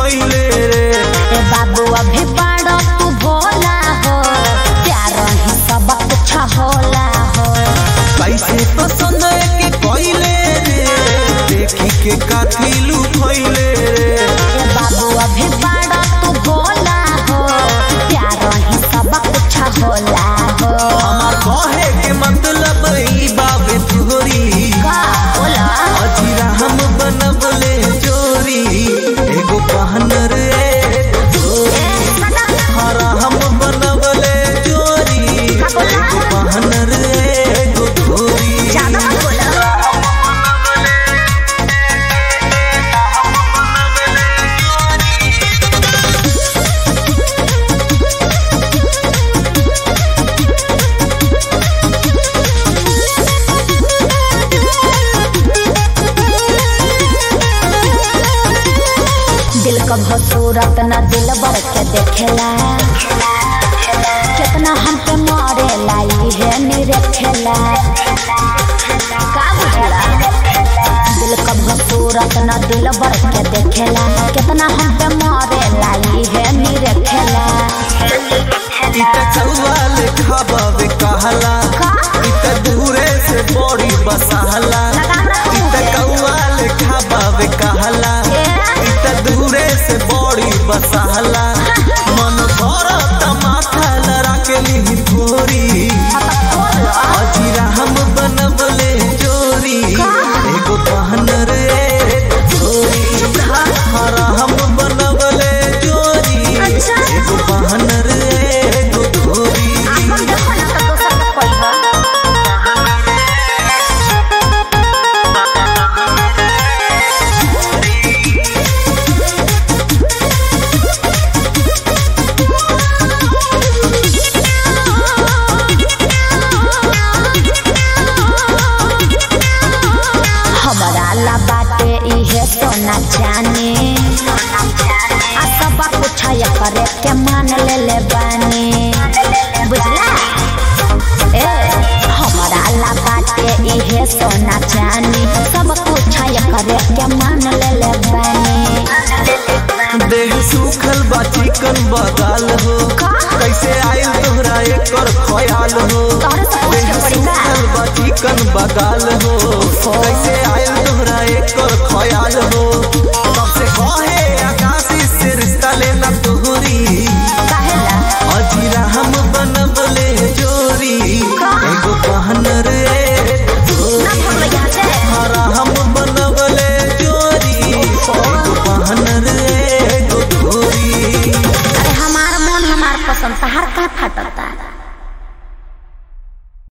भइले रे ए बाबू अभी बड़ा तू भोला हो प्यार ही सब कुछ होला हो कैसे पसंद के कइले रे देखी के काथी लू भइले रे ए बाबू अभी बड़ा तू भोला हो प्यार ही सब कुछ होला हो हमार कहे के मतलब ई बाबे तोरी का बोला अजीरा हम बनबले चोरी एगो पहन रे एगो चोरी ए सदा हरा हम बनबले चोरी एगो पहन रे एगो चोरी ज्यादा मत बोला दिल कभो सूरत न दिल बर के देखेला कितना हम पे मारे लाई है निरखेला का बुझला दिल कभो सूरत न दिल बर के देखेला कितना हम पे मारे लाई है निरखेला इत चौवाल खाबे कहला का इत दूरे से बड़ी बसहला इत कौवाल खाबे कहला इत दूरे से बड़ी बसहला मन भरत माथा लड़ा के ली थोरी अजीरा हम बनबले चोरी एगो पहन रे एगो चोरी हरा हम बनबले चोरी अच्छा। एगो पहन रे एगो चोरी हमारा ला बाटे इहे सोना चानी आ सब कुछ ये करे के मान ले ले बानी बुझला ए हमारा ला बाटे इहे सोना चानी सब कुछ ये करे के मान ले ले बानी देह सूखल बा चिकन बगाल हो का? कैसे आयल तोहरा एकर ख्याल हो तोहरे से पूछ देह के पड़ी का? सूखल बा चिकन बगाल हो कैसे आयल तोहरा एकर ख्याल हो